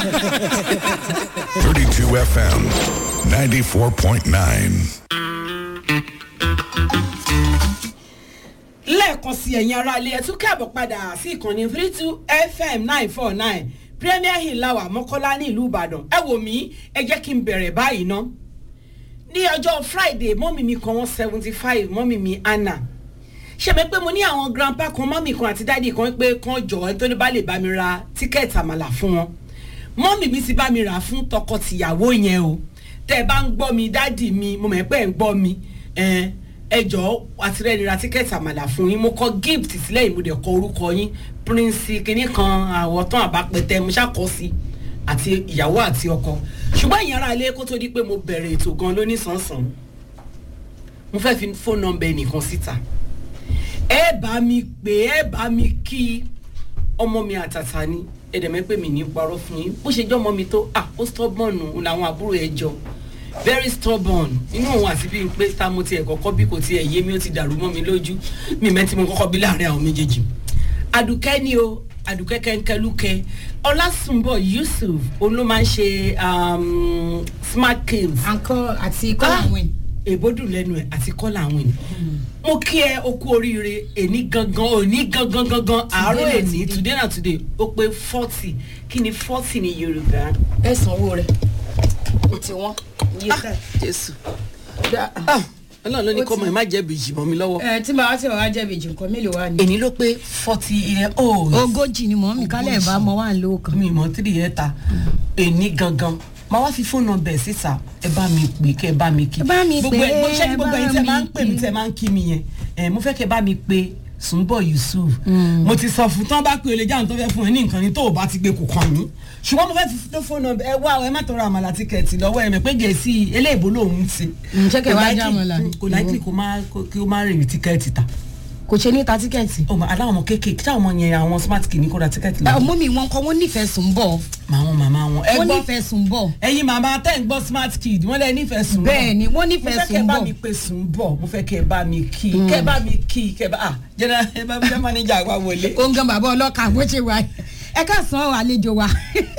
32 FM 94.9. lẹ́ẹ̀kan sí ẹ̀yin ará ilé ẹ̀ tún káàbọ̀ padà sí ìkànnì three two fm nine four nine premier hill lawa mọ́kọ́lá ní ìlú ìbàdàn ẹ wò mí ẹ jẹ́ kí n bẹ̀rẹ̀ báyìí ná ní ọjọ́ friday mọ́mì mi kan wọ́n seventy five mọ́mì mi anna ṣèmi pé mo ní àwọn grandpa kan mọ́mì kan àti dáàdì kan pé kan jọ ẹ tó ní bá lè bá mi ra tíkẹ́ẹ̀tì àmàlà fún wọn mọ́mì mi ti bá mi rà fún tọkọ-tìyàwó yẹn o tẹ́ ẹ bá ń gbọ́ mi dáàdì mi mo mọ̀ pé ẹ̀ ń gbọ́ mi ẹ̀ ẹ jọ àtìrẹ́ni ra tíkẹ́ẹ̀tì àmàlà fún yín mo kọ gift sílẹ̀ yìí mo dẹ̀ kọ orúkọ yín prince kínní kan àwọ̀tán àbápẹ̀tẹ̀ mo ṣàkọ́ sí àti ìyàwó àti ọkọ ṣùgbọ́n ìyẹn ara ilé kó tó di pé mo bẹ̀rẹ̀ ètò gan lóní sànsàn mo fẹ́ fi fóònù nọmba ẹnìkan síta ẹ bá mi pè ẹ bá mi kí ọmọ mi àtàtà ni ẹ̀dẹ̀mẹ́ pé mi ní parọ́ fún yín bó ṣe jọ́ ọmọ mi tó ah ó stubborn òun làwọn àbúrò ẹ̀ jọ very stubborn inú òun àti bí n pé tá mo tiẹ̀ kọ́kọ́ bí kò tiẹ̀ yé mi ó ti dàrú mọ́ mi lójú mi mẹ́tí mo kọ́kọ́ bí láàrin àwọn méjèèjì àdùkẹ́ ni o àdùkẹ́ kẹ́ńkẹ́lúkẹ́ ọlásùnbọ̀ yusuf òun ló máa ń ṣe um, smart kills àǹkọ́ àti kọ́lá wìn. èbódùn lẹ́nu ẹ̀ àti kọ́là àwọn ènìyàn mo kí ẹ o kú oríire èní gangan òní gangan gangan àárọ̀ na èní today. today na today ó pé forty kí ni forty ní yorùbá. ẹ sanwó rẹ o ti wọn. iye tá jésù da- ọlọ́run ló ní Ó kọ́ ti- mọ̀ ẹ́ má jẹ́ bìjì mọ́ mi lọ́wọ́. ẹ tí màá tí màá jẹ́ bèjì nǹkan mélòó wà ní. èní ló pé forty year old. ogójì ni mọ̀ mi kálẹ̀ bá mọ wà ń lò kan. mi mọ three yẹn ta èní gangan máa wá fi fóònù nọmbẹ síta ẹ bá mi pè kẹ ẹ bá mi kí. Ẹ bá mi gbogbo pè, ẹ gbogbo ṣé ẹ gbogbo bá ẹyin tẹ máa ń mi pè mí kí. tẹ máa ń kí mi yẹn ẹ mo fẹ́ kẹ bá mi pè Sùnbọ̀ Yusuf mo ti sọ fún tán bá pè olè jáwọn tó fẹ́ fún ẹ ní nǹkan ni tó o bá ti gbé kò kàn mí ṣùgbọ́n mo fẹ́ fi tó fóònù nọmbẹ ẹ wá ọ ẹ má tọrọ àmàlà tíkẹ́ẹ̀tì lọ́wọ́ ẹ mẹ́ pé gẹ̀ẹ́sì eléèbó lòún ti. Mm, ṣé kẹ̀ Kò wá likely- já àmàlà ni? kò láìkì kó má kí ó má rìn tíkẹ́ẹ̀tì ta kò ṣe ní ta tíkẹ́ẹ̀tì. ọmọ aláwọn ọmọ kéékèèké táwọn ọmọ yẹn àwọn smart kì ní kó ra tíkẹ́ẹ̀tì lọ. ọmọ mi wọn kọ wọn nífẹ̀ẹ́ sùn bọ̀ màwọn màmá wọn. ẹ wọn gbọ́ nífẹ̀ẹ́ sùn bọ̀ ẹyin màmá tẹ́ ń gbọ́ smart kid wọ́n lẹ́ nífẹ̀ẹ́ sùn bọ̀. bẹ́ẹ̀ ni wọ́n mo nífẹ̀ẹ́ fẹ́ kẹ́ sùn bá bọ̀. mi pe sùn bọ̀ mo fẹ́ kẹ́ bá mi kí kẹ́ bá mi kí kẹ́ bá ah general ẹ bá mi jẹ́ manager wa wọlé. ó ń gan bàbá ọlọ́kà bó ṣe wà ẹ ká san àlejò wa.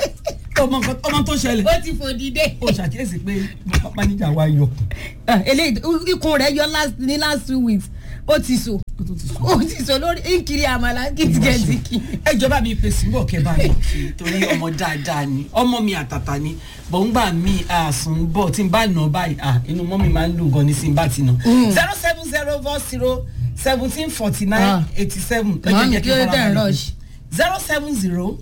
ọmọ nǹkan- ọmọ tó ṣẹlẹ̀ ó ti fò dìde. o ṣàkíyèsí pé manager wa yọ. Ah, eléyìí ikùn rẹ̀ yọ last- ní last two weeks ó ti so ó ti so lórí nkiri àmàlà kìtìkẹ̀tìkì. ẹ jọba mi pe sùn bọ̀ kẹ́ bá mi kí torí ọmọ dáadáa ni ọmọ mi àtàtà ni bọ̀ǹgbà mi àsùn bọ̀ tí n bá nà báyìí ah inú mọ́ mi máa ń dùn gan ní sí n bá ti nà. zero seven zero four zero seventeen forty nine Ah. eighty seven. Màámi, kí ló dé tẹ̀ ń rush? zero seven zero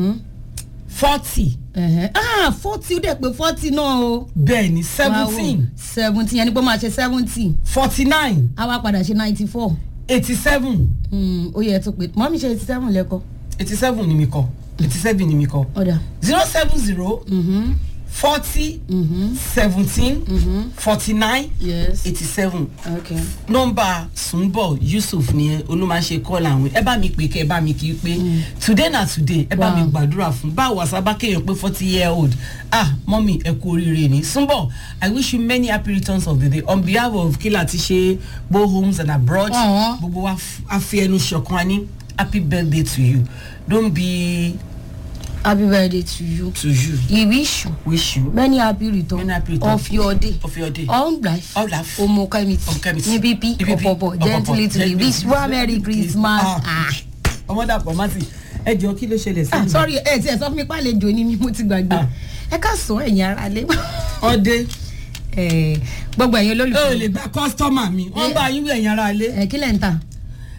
forty Ẹ̀hẹ́. ah forty ó dẹ̀ pé forty náà o. bẹ́ẹ̀ ni seventeen seventeen yẹn ni pé ó máa ṣe seventy forty nine á wá padà ṣe ninety four eighty seven ó yẹ tó pé mọ́mí ṣe eighty seven lẹ́kọ̀ọ́ eighty seven ni mi kọ eighty seven ni mi kọ ọ̀dà. zero seven zero forty seventeen forty nine yes eighty seven okay. nọmba sunbọ yusuf ni olùmọ̀ọ́sẹ̀ kọ́lá àwọn ẹ bá mi pè kẹ́ ẹ bá mi kì í pé today na today ẹ bá mi Wow. gbàdúrà fún báwo àsábà kéèyàn pé forty year old ah mọ́mí ẹ kú oríire ni sunbọ i wish you many happy returns of the day on behalf of kila ti ṣe both homes and abroad Ọ̀hún. gbogbo wa f- a fi ẹnu ṣọ̀kan ní happy birthday to you don't be happy birthday to you. to you we wish you wish you many happy return Many happy return. of your day. of your day. all life All life. omo kemiti Of Kemiti. ní bíbí Ipipi, ọ̀pọ̀pọ̀ ọ̀pọ̀pọ̀, gently to the gently wish to one the- merry christmas. Ah. Ah. ọmọ dàpọ̀ mátì ẹ jọ kí ló ṣẹlẹ̀ sí Ah, mi. sorry ẹ ti ẹ sọ fún mi pàlejò ni mi mo ti gbàgbé Ah. ẹ ká sọ ẹ̀yin ara lé ọdẹ Eh, gbogbo ẹ̀yin ẹ ò lè olólùfẹ́ gba kọ́sítọ́mà mi wọ́n bá yín wí ẹ̀yìn ara ilé. ẹ kí lẹ̀ ń tà.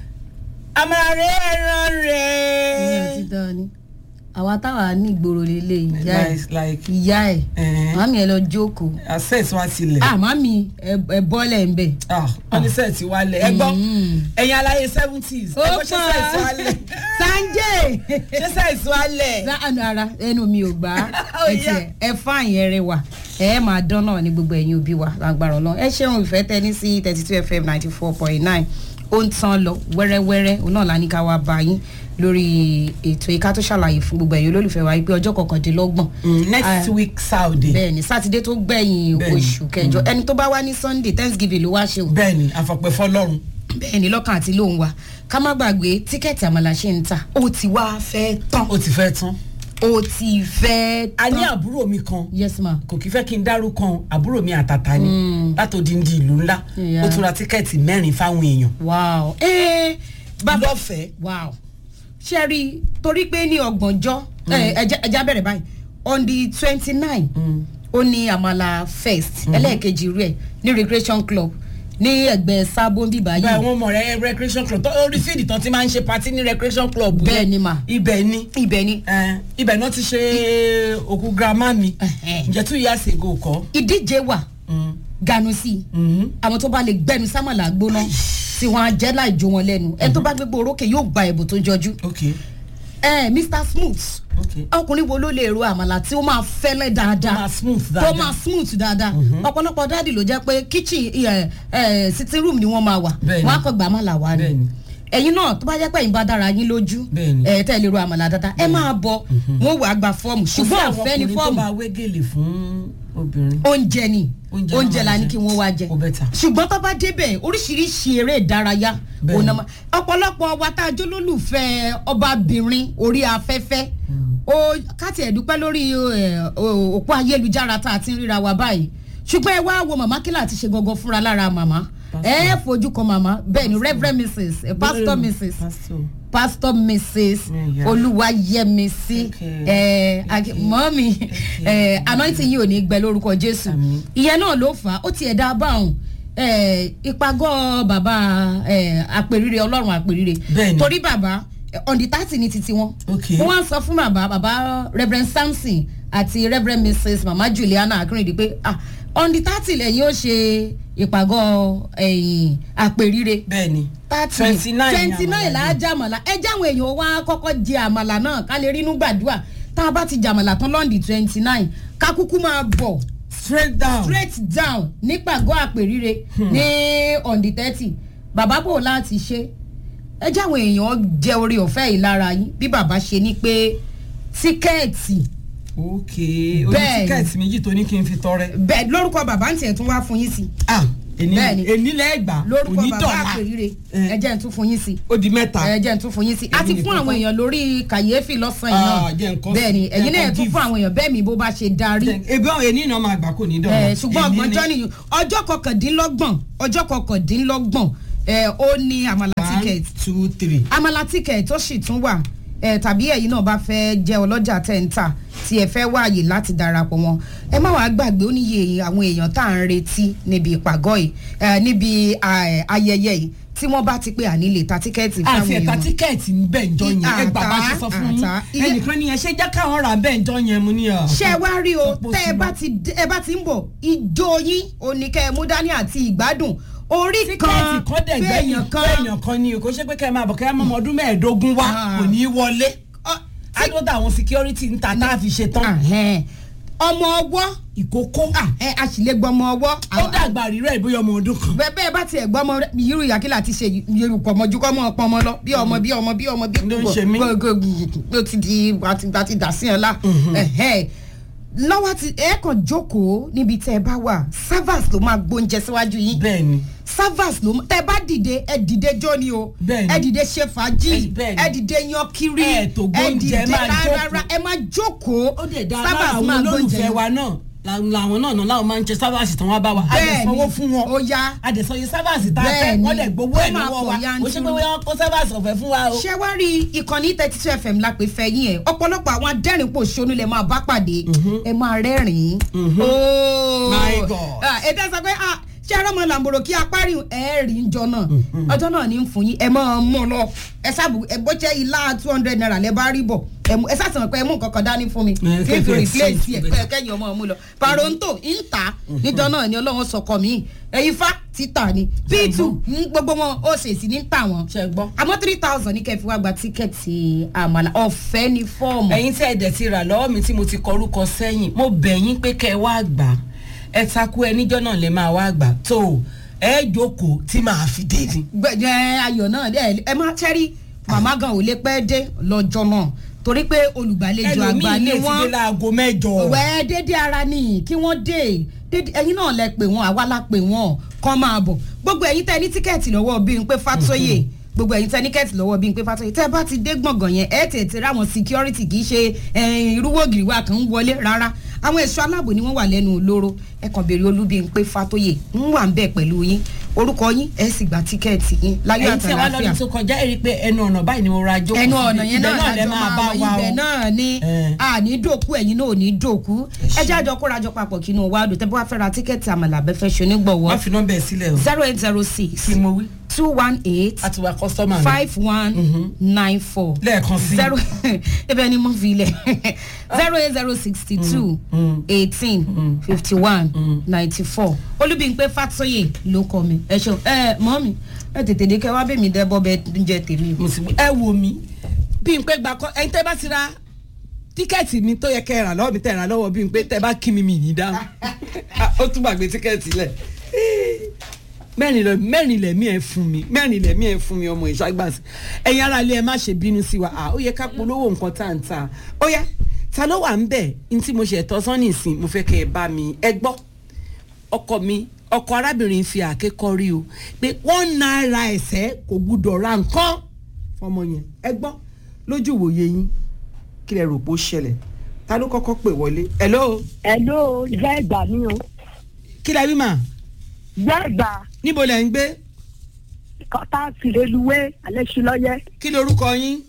àmàrè ẹran ìyẹn rẹ̀. ti dán ni àwa táwa ní ìgboro lélẹ̀ ìyá ẹ̀ Like- like ìyá ẹ̀ Eh. màmí ẹ lọ jókòó access wa tilẹ̀. ah màmí ẹ ẹ bọ́lẹ̀ ń bẹ̀. Ah, wọ́n ní sẹ́ẹ̀tì wa lẹ̀ ẹ gbọ́ ẹ̀yin aláyé seventies ẹ gbọ́ ṣé sẹ́ẹ̀tì wa lẹ̀ sanjay ṣé sẹ́ẹ̀tì wa lẹ̀. láàánú ara ẹnu mi ò gbà á Ó ẹ yá. tiẹ̀ ẹ fáàyàn ẹrẹ wà ẹ máa dán náà ní gbogbo ẹ̀yin òbí wa lágbára ọlọ́run ẹ ṣeun ìfẹ́ tẹ́ni sí thirty two fm ninety four point nine ó ń tán lọ wẹ́rẹ́wẹ́rẹ́ òun náà la ní ká wá bá yín lórí ètò ìka tó ṣàlàyé fún gbogbo ẹ̀yin olólùfẹ́ wa pé ọjọ́ kọkàndínlọ́gbọ̀n Mm, next Ah, week saturday. bẹ́ẹ̀ni sátidé tó gbẹ̀yìn Bẹ́ẹ̀ni. oṣù kẹjọ ẹni tó bá wá ní sunday thanksgiving ló wá ṣe o bẹ́ẹ̀ni àfọ̀pẹ́ fọlọ́run. bẹ́ẹ̀ni lọ́kàn àti lóhùn wa ká má gbàgbé tíkẹ́ẹ̀tì àmàlà ṣe ń ta ó ti wá fẹ́ tán ó ti fẹ́ tán. o ti fẹ́ a ní tán àbúrò mi kan yes ma kò kí fẹ́ kí n dárúkọ àbúrò mi àtàtà ni látòdìndí ìlú ńlá Yeah. ó tún ra tíkẹ́ẹ̀tì mẹ́rin fáwọn èèyàn wow ẹ bàbá lọ́fẹ̀ẹ́ wow ṣe rí i torí pé ní ọgbọ̀njọ́ ẹ, ẹja ẹja bẹ̀rẹ̀ báyìí on the twenty nine ó ní àmàlà fest ẹlẹ́ẹ̀kejì rẹ̀ ní recreation club ní ẹgbẹ́ sábó bíbá báyìí yìí wọn mọ̀ rẹ recreation club tó orí fíìdì tán ti máa ń ṣe patí ní recreation club Bẹ́ẹ̀ yẹn. ni mà. ibẹ̀ ni ibẹ̀ ni Eh, ibẹ̀ náà ti ṣe òkú girama mi Ẹhẹ́. ǹjẹ́ two years ago kọ́. ìdíje wà Mm. ganu sí i Mhm. àwọn tó bá lè gbẹnu sámàlà gbóná tí wọn á jẹ láì jó wọn lẹ́nu ẹni tó bá gbégbó orókè yóò gba ẹ̀bùn tó jọjú ok ẹ mr smooth ok ọkùnrin wo ló lè ro àmàlà tí ó máa fẹ́lẹ́ dáadáa Tó máa smooth tó dáadáa. máa smooth dáadáa ọ̀pọ̀lọpọ̀ dáàdì ló jẹ́ pé kitchen ẹ ẹ sitting room ni wọ́n máa wà Bẹ́ẹ̀ni. wọ́n á kọ́ gbà àmàlà wá ni Bẹ́ẹ̀ni. ẹ̀yin náà tó bá jẹ́ pé ẹ̀yin bá dára yín lójú Bẹ́ẹ̀ni. ẹ̀ tẹ́ ẹ lè ro àmàlà dáadáa ẹ máa bọ̀ wọ́n wà á gba fọ́ọ̀mù ṣùgbọ́n ọ̀fẹ́ ni tó fọ́ọ̀mù bá wégele fún obìnrin. oúnjẹ ni Oúnjẹ oúnjẹ náà la máa ní jẹ. kí wọ́n wá jẹ Ó better. ṣùgbọ́n tó bá débẹ̀ oríṣiríṣi eré ìdárayá Bẹ́ẹ̀ni. òun náà máa- ọ̀pọ̀lọpọ̀ wa tá a jó lólùfẹ́ ọbabìnrin orí afẹ́fẹ́ ó káti ẹ̀dúpẹ́ lórí ẹ̀, o- òpó ayélujára tá a ti ń ríra wa báyìí ṣùgbọ́n ẹ wá wo màmá kílà ti ṣe gangan fúnra lára màmá ẹ fojú kan màmá bẹ́ẹ̀ ni reverend mrs eh, pastor mrs pastor. pastor mrs Yeah. olúwayẹmísí Okay. ẹ ag- mọ́mí ẹ anointing yìí ò ní gbẹ lórúkọ jésù Àmín. ìyẹn náà ló fà á ó tiẹ̀ dá báwọn ẹ ìpàgọ́ bàbá ẹ àpèrire ọlọ́run àpèrire Bẹ́ẹ̀ni. torí bàbá ẹ, on the thirty ní titi wọn Okay. wọ́n wá sọ fún bàbá bàbá reverend samson àti reverend mrs mama juliana akérèdí pé ah on the thirty lẹ́yìn ó ṣe ìpàgọ́ ẹ̀yìn àpèrire bẹ́ẹ̀ni thirty 29 twenty ni nine àmàlà là á jàmàlà ẹ jáwọn èèyàn wá kọ́kọ́ jẹ àmàlà náà ká lè rínú gbàdúrà tá a bá ti jàmàlà tán lọ́ndì twenty nine ká kúkú máa bọ̀ straight down. straight down nípàgọ́ àpèrire ní on the thirty bàbá bò láti ṣe ẹ jáwọn èèyàn jẹ orí ọ̀fẹ́ yìí lára yín bí bàbá ṣe ní pé tíkẹ́ẹ̀tì ok oní Bẹ́ẹ̀ni. tíkẹ́ẹ̀tì méjì tó ní kí n fi tọrẹ. bẹ́ẹ̀ lórúkọ bàbá ń tiẹ̀ tún wá fún yín sí ah èní Bẹ́ẹ̀ni. èní lẹ́gbàá lórúkọ bàbá onídọ̀la àpèrire Eh. ẹ jẹ́ ń tún fún yín sí ó di mẹ́ta. ẹ jẹ́ ń tún fún yín sí a ti Èmi fún nìkan àwọn kọ́. èèyàn lórí kàyéfì lọ́sàn-án Ah, yìí jẹ́ náà nǹkan- bẹ́ẹ̀ ni jẹ́ ẹ̀yin náà nǹkan tún give. fún àwọn èèyàn bẹ́ẹ̀ mi bó bá ṣe darí ebi àwọn èní náà máa gbà kò ní dọ̀la. ẹ ṣùgbọ́n Èní ọgbọ̀njọ́ ni- nìyí ọjọ́ kọkàndínlọ́gbọ̀n ọjọ́ kọkàndínlọ́gbọ̀n ẹ ó ní àmàlà one ticket two three. àmàlà ticket tó sì tún wà ẹ tàbí ẹ̀yin náà bá fẹ́ jẹ́ ọlọ́jà tẹ́ǹtà tí ẹ fẹ́ wáàyè láti darapọ̀ wọn ẹ má wàá gbàgbé ó níye àwọn èèyàn tá à ń retí níbi ìpàgọ́ yìí ẹ, níbi à, ayẹyẹ yìí tí wọ́n bá ti pé àní lè ta tíkẹ́ẹ̀tì fáwọn àti ẹ̀ta èèyàn tíkẹ́ẹ̀tì ń bẹ̀ ń jọ yẹn ẹ gbà bá ṣe sọ fún yín àtà, iye- ẹnìkan ní ẹ ṣe jẹ́ káwọn rà bẹ́ẹ̀ ń jọ yẹn mu ní ọ. ṣé ẹ wá rí o Ọ̀pọ̀ tẹ́ ẹ sí bá wa. ti dé- ẹ bá ti ń bọ̀ ijó yín oníkẹ́ ẹ mú dání àti ìgbádùn orí tíkẹ́ẹ̀tì kan kan dẹ̀ gbẹ̀yìn fẹ́ẹ̀yàn kan fẹ́ẹ̀yàn kan ni o kò ṣe pé kẹ́ ẹ máa bọ̀ kẹ́ ẹ máa mọ ọdún mẹ́ẹ̀ẹ́dógún wá Ah. kò ní í wọlé. Ọ, tí- adóta àwọn security ń ta tá a fi ṣe tán. Ahẹ́n. ọmọ ọwọ́ ìkókó ẹ a sì lè gbọmọ ọwọ́ ó dàgbà rírẹ̀ ìbóyá ọmọ ọdún kan. bẹ́ẹ̀ bẹ́ẹ̀ bá tiẹ̀ gbọ́mọ rẹ- irú ìyàkílà ti ṣe yorùkọ̀ ọmọ ju kọ́mọ ọpọ ọmọ lọ bí ọmọ bí ọmọ bí ọmọ bí Ló ń ṣe mí. ó ti di àti àti dà sí ẹ la Ẹ̀hẹ́n. lọ́wọ́ ti ẹ kàn jókòó níbi tẹ́ ẹ bá wà servers ló máa gbóúnjẹ síwájú yín bẹ́ẹ̀ ni servers ló tẹ́ bá dìde ẹ dìde jó ni o Bẹ́ẹ̀ni. ẹ dìde ṣe fàájì Ẹ- bẹ́ẹ̀ni. ẹ dìde yan kiri Ẹ tó gbóúnjẹ, máa rárá jókòó. ẹ máa jókòó ó dẹ̀ dá servers lára àwọn máa gbóúnjẹ olólùfẹ́ wa náà la- làwọn náà náà làwọn máa ń jẹ sábàsì tán wá bá wa a dẹ̀ Bẹ́ẹ̀ni. sanwó fún wọn Ó yá. a dẹ̀ sanwó sábàsì tá a fẹ́ Bẹ́ẹ̀ni. wọ́n dẹ̀ gbowó Ó ẹ̀ máa lọ́wọ́ pọ̀ wa ó ṣe yanturu. pé wọ́n kó sábàsì ọ̀fẹ́ fún wa o. ṣé wá rí ìkànnì thirty two fm la pè fẹ́ yín ẹ̀ ọ̀pọ̀lọpọ̀ àwọn adẹ́rìnpọ̀ ṣonú lẹ̀ máa bá pàdé ẹ máa rẹ́rìn-ín. Ooo. My God. Ah, ẹ dá sọ pé ah, ṣé ẹrọ́mọ làǹbòrò kí apárí ẹ̀ rí njọ náà ọjọ́ náà ní ń fún yín ẹ máa mú un lọ ẹ sábù ẹ bó jẹ́ ilá two hundred naira lẹ bá rí bọ̀ ẹ mú- ẹ sàtìmọ̀ pé ẹ mú nǹkan kan dání fún mi Ẹ, kí n fi kẹ́kẹ́ replace exchange ẹ bẹ́ẹ̀. kẹ́yìn ọmọ mú lọ paronto ń ta níjọ náà ni ọlọ́run sọkọ mi ẹ̀yin fa títà ni p two gbogbo wọn ó ṣèṣì ní tà wọn ṣe gbọ́. àmọ́ three thousand ní kẹfì wá gba tíkẹ́ẹ̀tì àmàlà ọ̀fẹ́ ní fọ́ọ̀mù. ẹ̀yin tí ẹ dẹ̀ ti rà lọ́wọ́ mi tí mo ti kọrúkọ sẹ́yìn mo bẹ̀ yín pé kẹ́ ẹ wá gbà ẹ takú ẹ níjọ́ náà lè máa wá gbà tó o, ẹ jókòó tí màá fi dé ni. gbẹ̀jẹ̀ ayọ̀ náà ẹ ẹ má tẹ́rí màmá gan ò lè pẹ́ dé lọ́jọ́ náà torí pé olùgbàlejò àgbà ẹlòmíì ni lè ti dé wọ́n láago mẹ́jọ. wẹ́ dédé ara ni kí wọ́n dé dédé ẹ̀yin náà lẹ pè wọ́n àwa la pè wọ́n kàn máa bọ̀ gbogbo ẹ̀yin tẹ́ ní tíkẹ́ẹ̀tì lọ́wọ́ bíi pé fatoye gbogbo ẹ̀yin tẹ́níkẹ́tì lọ́wọ́ bíi pé fatoyi tẹ́ bá ti dé gbọ̀ngàn yẹn ẹ̀ tètè ráwọn security kì í ṣe eh, irúwó gìrìwá kan ń wọlé rárá àwọn ẹ̀ṣọ́ aláàbò ni wọ́n wà lẹ́nu olóró ẹ kàn béèrè olúbi pé fatoyi ń wà ń bẹ̀ pẹ̀lú yín orúkọ yín ẹ sì gba tíkẹ́ẹ̀tì yín láyọ̀ ẹ̀yin tí wàá àtàlàfíà lọ́dún tó kọjá ẹ rí i pé ẹnu ọ̀nà báyìí ni mo ra jókòó ẹnu sí. ọ̀nà yẹn Ibẹ̀ náà lẹ lájọ máa wọ wa ibẹ̀ o. náà ni Eh. àní dòkú ẹ̀yin náà ò ní dòkú ṣé. ẹ jẹ́ àjọ kórajọ papọ̀ kí inú wa dùn tẹ́ bá fẹ́ ra tíkẹ́ẹ̀tì àmàlà abẹ́fẹ́ ṣe onígbọ̀wọ́ wọ́n fi nọ́mbà ẹ̀ sílẹ̀ o. zero eight zero six kí mo wí. two one eight a ti wá kọ́sítọ́mà mi. five one nine four lẹ́ẹ̀kan sí. zero ebe ni mo fi ilẹ̀ zero eight zero sixty two eighteen fifty one ninety four olúbíńpé fatoye ló kọ mi ẹ ṣeun ẹ mọ mi ẹ tètè dé kẹ wá bẹ mi dẹbọ bẹ ń jẹ tèmi o. mo sì ẹ wo mi bí n pé gba kọ ẹyin tẹ bá ti ra tíkẹ́ẹ̀tì mi tó yẹ kẹ́ ẹ rà lọ́wọ́ mi tẹ̀ rà lọ́wọ́ bí n pé tẹ bá kí mi mi ní dáhùn ó tún gbàgbé tíkẹ́ẹ̀tì lẹ̀ mẹ́rin lọ mẹ́rin lẹ̀mí ẹ̀ fún mi mẹ́rin lẹ̀mí ẹ̀ fún mi ọmọ ìṣàgbàsí ẹ̀yin ara ilé ẹ má ṣe bínú sí wa ah, ó yẹ ká polówó nǹkan tá à ń ta ó yá ta ló wà ń bẹ̀ ní tí mo ṣe ẹ̀tọ́ sọ́ni ìsìn mo fẹ́ kẹ́ ẹ bá mi ẹ gbọ́ ọkọ mi ọkọ arábìnrin fi àáké kọrí o pé wọ́n náírà ẹ̀sẹ̀ kò gbúdọ̀ ra nǹkan fọmọ yẹn ẹ gbọ́ lójú ìwòye yín kí lẹ rò pé ó ṣẹlẹ̀ ta ló kọ́kọ́ pè wọlé hello Hello, jẹ́ ìgbà mi o. kí lẹ wí mà Jẹ́ ìgbà níbo lẹ ń gbé kọ́tà fìrèlúwé alẹ́sùlọ́yẹ́. kí lorúkọ yín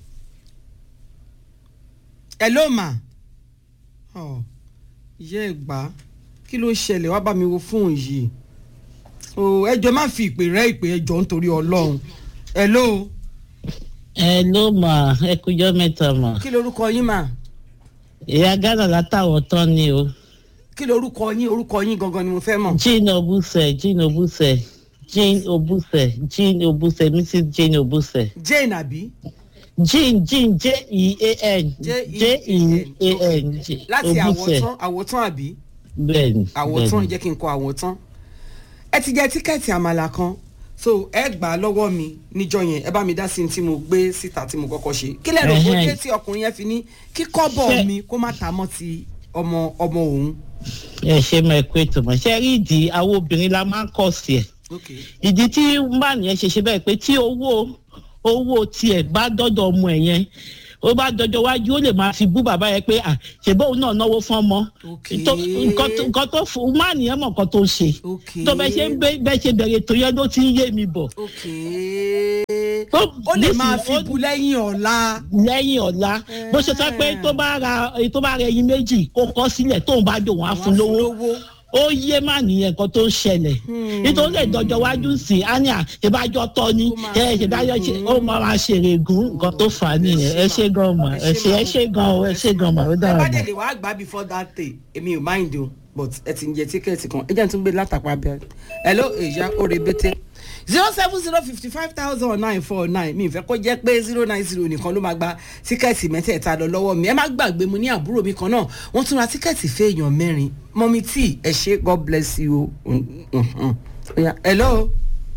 hello mà ọ ìyá ẹ gbà kí ló ṣẹlẹ̀ wá bá mi wo fóònù yìí o ẹjọ́ má fi ìpè rẹ ìpè ẹjọ́ nítorí ọlọ́run hello ẹ ló mà ẹ kújọ mẹ́ta mà kí lorúkọ yín mà ìyá ghana látàwọn tán ni o kí lorúkọ yín orúkọ yín gangan ni mo fẹ́ mọ̀ jean obuse jean obuse jean obuse jean obuse mrs jean obuse jane àbí jean jean j e a n j e a n láti obuse àwòtán àwòtán àbí bẹ́ẹ̀ni àwòtán bẹ́ẹ̀ni jẹ́ kí n kọ àwòtán ẹ ti jẹ tíkẹ́ẹ̀tì àmàlà kan so ẹ gbà á lọ́wọ́ mi níjọ yẹn ẹ bá mi dá sí ní tí mo gbé síta tí mo kọ́kọ́ ṣe kí lẹ́rọ kó Ẹhẹ́n. dé tí ọkùnrin yẹn fi ní kí kọ́bọ̀ Ṣé- mi kó má ta mọ́ ti ọmọ ọmọ òun. ẹ ṣe mọ ẹkọ ètò mọ ṣe rí ìdí àwọn obìnrin la máa ń kọ sí ẹ ok ìdí tí mbàní yẹn ṣe ṣe bẹ́ẹ̀ pé tí owó owó tiẹ̀ bá dọ́dọ̀ ọmọ ẹ̀ yẹn ó bá dọjọ́ wájú ó lè máa fi bú bàbá yẹn pé à ṣèbó òun náà náwó fún ọmọ Ok. Tó- nǹkan tó- nǹkan tó fún mbàní yẹn mọ̀ nǹkan tó ṣe ok tó bẹ ṣe ń bẹ bẹ ṣe bẹ̀rẹ̀ tó yẹn ló ti ń yé mi bọ̀ ok Tó- ó lè máa nísìnyí, fi ó- bu lẹ́yìn ọ̀la. lẹ́yìn ọ̀la bó ṣe sọ pé tó bá ra tó bá ra ẹyin méjì kó kọ́ sílẹ̀ tóun bá dò wọ́n á fún lówó ó yé má nìyẹn kan tó ń ṣẹlẹ̀ nítorí lè dọjọ́ wájú sí i á ní à ìbájọ́ tọ́ ni Ó máa ẹ ṣèdájọ́ ṣe ó máa máa ṣèrè gùn nǹkan tó fà á nìyẹn ẹ ṣe gan mà ẹ ṣe ẹ ṣe gan o ẹ ṣe gan mà ó ẹ dára bá mà. dẹ̀ lè wá gbà before that day èmi ò mind o but ẹ ti ń jẹ tíkẹ́ẹ̀tì kan ẹ jẹ́ n tún gbé látàpá abẹ́ hello èyá oore bété zero seven zero fifty five thousand nine four nine mi ìfẹ́ kó jẹ́ pé zero nine zero nìkan ló máa gba tíkẹ́ẹ̀tì mẹ́tẹ̀ẹ̀ta lọ lọ́wọ́ mi ẹ má gbàgbé mo ní àbúrò mi kan náà wọ́n tún ra tíkẹ́ẹ̀tì fẹ́ èèyàn mẹ́rin mọ́mí tí ẹ ṣe god bless you o Mm, mm, mm. Ó yá, hello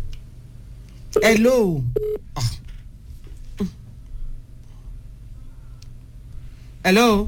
hello Ah. Mm. hello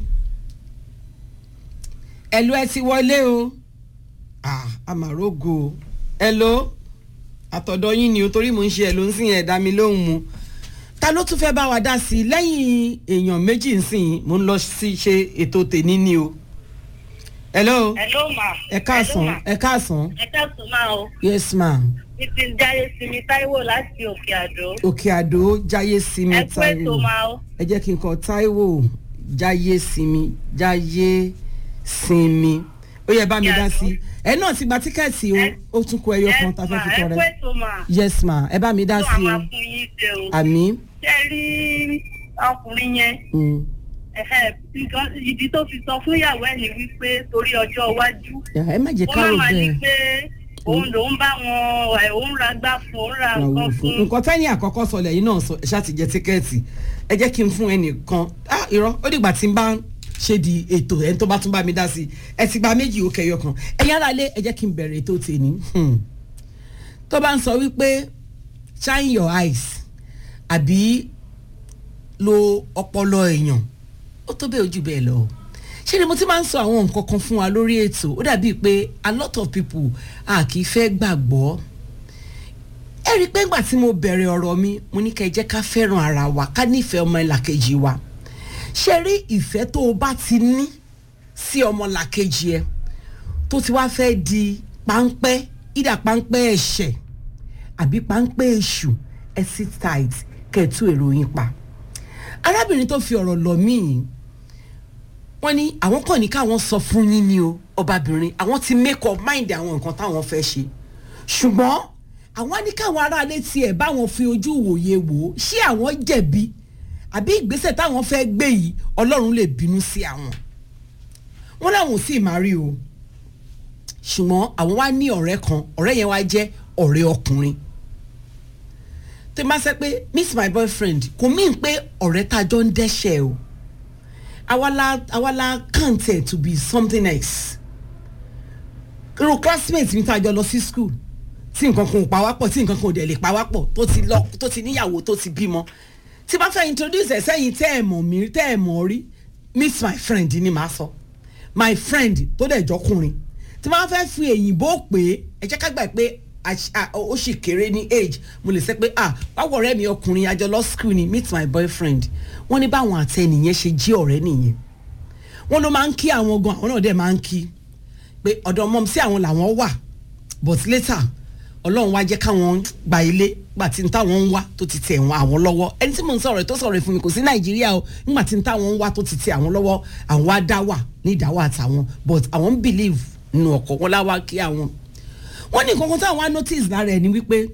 hello ẹ ti wọlé o ah amarogo o hello àtọ̀dọ̀ yín ni o torí mò ń ṣe ẹ̀ ló ń sìn ẹ̀ dá mi lóhùn mu ta ló tún fẹ́ bá wa dá sí i lẹ́yìn èèyàn méjì ń sìn mò ń lọ sí ṣe ètò tèmi ni o hello Hello ma. ẹ káàsán ẹ káàsán Ẹ káàsán máa o. yes ma Mi ti jáde sí mi Táíwò láti Òkè Àdó. òkè àdó jáyé sinmi Ẹ kú ètò máa o. ẹ jẹ́ kí n kọ táíwò jáyé sinmi jáyé sinmi ó yẹ bá mi dá sí i ẹ náà ti gba tíkẹ́ẹ̀tì o Ẹ- ó tún kú ẹyọ kan tá a fẹ́ fi Ẹ tọrẹ kú ètò ma. yes ma ẹ bá mi dá Tó sí a i máa o fún yín ṣe o. àmì Ṣé rí ọkùnrin yẹn? mm, Ẹ̀hẹ̀, nǹkan ìdí tó fi sọ fún ìyàwó ẹ̀ ni wípé torí ọjọ́ iwájú. ẹ má jẹ́ Ó ká má rò máa ní bẹ́ẹ̀ pé òun lòún bá wọn ẹ̀ òun ra gbá fún òun ra nǹkan fún. nǹkan tẹ́ni àkọ́kọ́ sọ lẹ́yìn náà sọ ṣáà ti jẹ tíkẹ́ẹ̀tì ẹ jẹ́ kí n fún ẹnìkan ah irọ́ ó dìgbà tí n bá ṣe di ètò ẹni tó bá tún bá mi dá sí i ẹ ti gba méjì ó kẹyọ kan ẹ̀yin ara lé ẹ jẹ́ kí n bẹ̀rẹ̀ ètò tèmi Hmm. tó bá ń sọ wípé shine your eyes àbí lo ọpọlọ èèyàn ó tó bẹ́ẹ̀ ojú bẹ́ẹ̀ lọ ṣé ni mo ti máa ń sọ àwọn nǹkan kan fún wa lórí ètò ó dàbíi pé a lot of people a kì í fẹ́ gbàgbọ́ ẹ ẹ rí i pé ńgbà tí mo bẹ̀rẹ̀ ọ̀rọ̀ mi mo ní kẹ́ ẹ jẹ́ ká fẹ́ràn ara wa ká nífẹ̀ẹ́ ọmọ ìlàkejì wa ṣe rí ìfẹ́ tó o bá ti ní sí ọmọ ìlàkejì ẹ tó ti wá fẹ́ di páńpẹ́ ìdá páńpẹ́ ẹ̀ṣẹ̀ àbí páńpẹ́ èṣù ẹ sit tight kẹ́ ẹ tú èrò yín pa arábìnrin tó fi ọ̀rọ̀ lọ mí yìí wọ́n ní àwọn kàn ní káwọn sọ fún yín ni o ọbabìnrin àwọn ti make up mind àwọn nǹkan táwọn fẹ́ ṣe ṣùgbọ́n àwọn á ní káwọn aráalé tiẹ̀ báwọn fi ojú wòye wò ó ṣé àwọn jẹ̀bi àbí ìgbésẹ̀ táwọn fẹ́ gbé yìí ọlọ́run lè bínú sí àwọn wọ́n láwọn ò sì máa rí o ṣùgbọ́n àwọn wá ní ọ̀rẹ́ kan ọ̀rẹ́ yẹn wá jẹ́ ọ̀rẹ́ ọkùnrin tó máa sẹ pé miss my boyfriend kò mí pé ọ̀rẹ́ tá a jọ ń dẹ́ṣẹ̀ o awala awala count it to be something else irú classmate mi tá a jọ lọ sí school tí nǹkan kan ò pa wá pọ̀ tí nǹkan kan ò dẹ̀ lè pa wá pọ̀ tó ti lọ tó ti níyàwó tó ti bímọ tí bá fẹ́ introduce ẹ̀ sẹ́yìn tẹ́ ẹ̀ mọ̀ mí tẹ́ ẹ̀ mọ̀ rí miss my friend ni màá sọ my friend tó dẹ̀ jọkùnrin tí wọ́n fẹ́ fi èyìnbó pé ẹ jẹ́ ká gbà pé àṣ- à- ó sì kéré ní age mo lè sẹ́ pé ah báwo ọ̀rẹ́ mi ọkùnrin àjọ lọ school ni meet my boyfriend wọ́n ní báwọn àtẹnìyẹn ṣe jí ọ̀rẹ́ nìyẹn wọ́n ló máa ń kí àwọn gan àwọn náà dẹ̀ máa ń kí pé ọ̀dọ̀ mọ́ sí àwọn làwọn wà but later ọlọ́run wá jẹ́ káwọn gba ilé gbà tí n táwọn ń wá tó ti tẹ̀ wọ́n àwọn lọ́wọ́ ẹni tí mò ń sọ̀rọ̀ tó sọ̀rọ̀ fún mi kò sí nàìjíríà o nígbà tí n táwọn ń wá tó ti tẹ̀ àwọn lọ́wọ́ àwọn wá dá wà ní ìdáwà àtàwọn but àwọn ń believe nínú ọkọ̀ wọn láwá kí àwọn. wọ́n ní nǹkan kan táwọn á notice lára ẹ̀ ni wípé